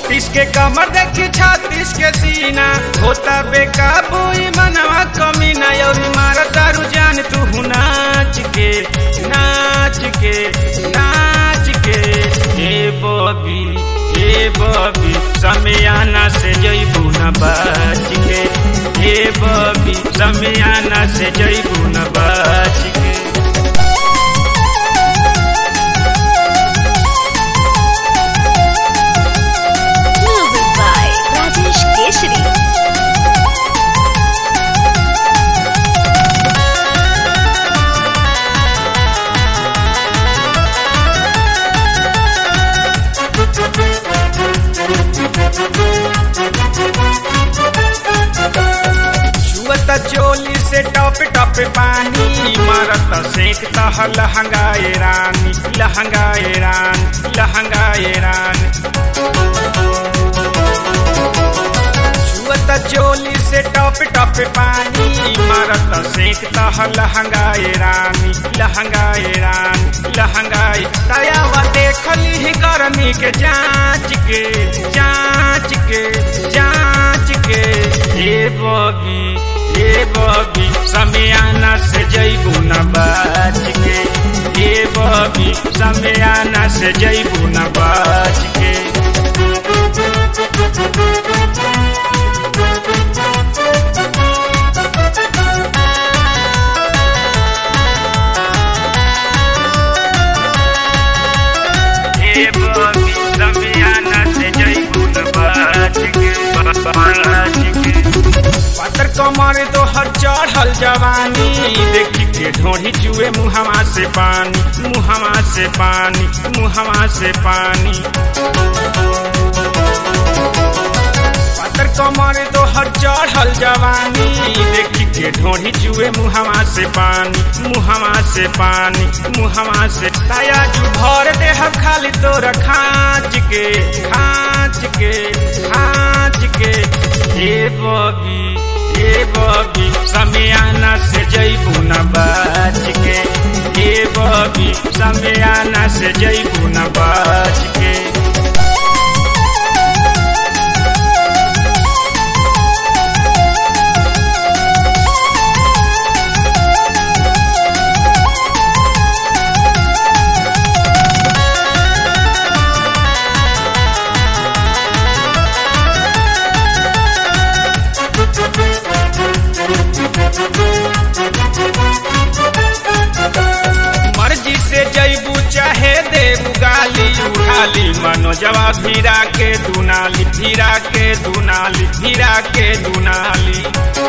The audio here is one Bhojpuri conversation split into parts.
बत्तीस के कमर देखी छत्तीस के सीना होता बेकाबू ई मनवा कमी ना और मारा दारू जान तू नाच के नाच के नाच के ए बबी ए बबी समियाना से जइबू न बच के ए बबी समियाना से जइबू न बच के Music by Rajesh Keshri. छुअत चोली से टप टप पानी मारत सेक तह लहंगाए रानी लहंगाए रान लहंगाए रान छुअत चोली से टप टप पानी मारत सेक तह लहंगाए रानी लहंगाए रान लहंगाए तयावा देखली ही गर्मी के जांच के जांच के जांच के ए बबी ए बबी समियाना से जइबू न बच के ए बबी समियाना से जइबू न बच के ए बबी समियाना से जइबू न बच के बच के पातर कमर तो हर चढ़ल जवानी देखी के ढोढ़ी जुए मुहवा से पानी मुहवा से पानी मुहवा से पानी पातर कमर तो हर चढ़ल जवानी देखी के ढोढ़ी जुए मुहवा से पानी मुहवा से पानी मुहवा से ताया जू भर देह खाली तोरा खाँच के खाँच के खाँच के ए बबी ए बबी समियाना से जइबू न बच के ए बबी समियाना से जइबू न बच के मर्जी से जैबू चाहे देबू गाली उठाली मनो जवाब भीरा के दुनाली भीरा के दुनाली भीरा के दुनाली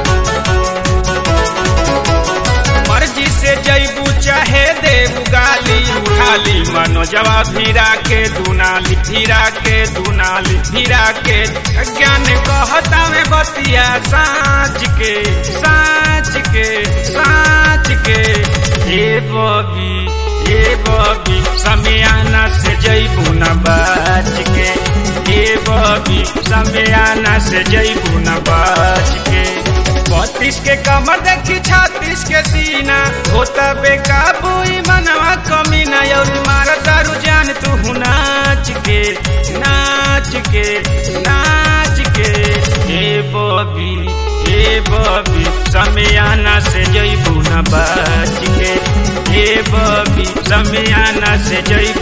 मर्जी से जैबू चाहे देबू गाली उठाली मनो जवाब भीरा के दुनाली भीरा के दुनाली भीरा के ज्ञान कहता में बतिया साँच के साँच के साँच के ए बबी ए बबी समियाना से जइबू न बच के ए बबी समियाना से जइबू न बच के बत्तीस के कमर देखी छत्तीस के सीना होता बेकाबू ई मनवा कमी ना और मारा दारू जान तू नाच के नाच के नाच के ए बबी ए बबी समियाना से जइबू न बच के ए बबी समियाना से जइबू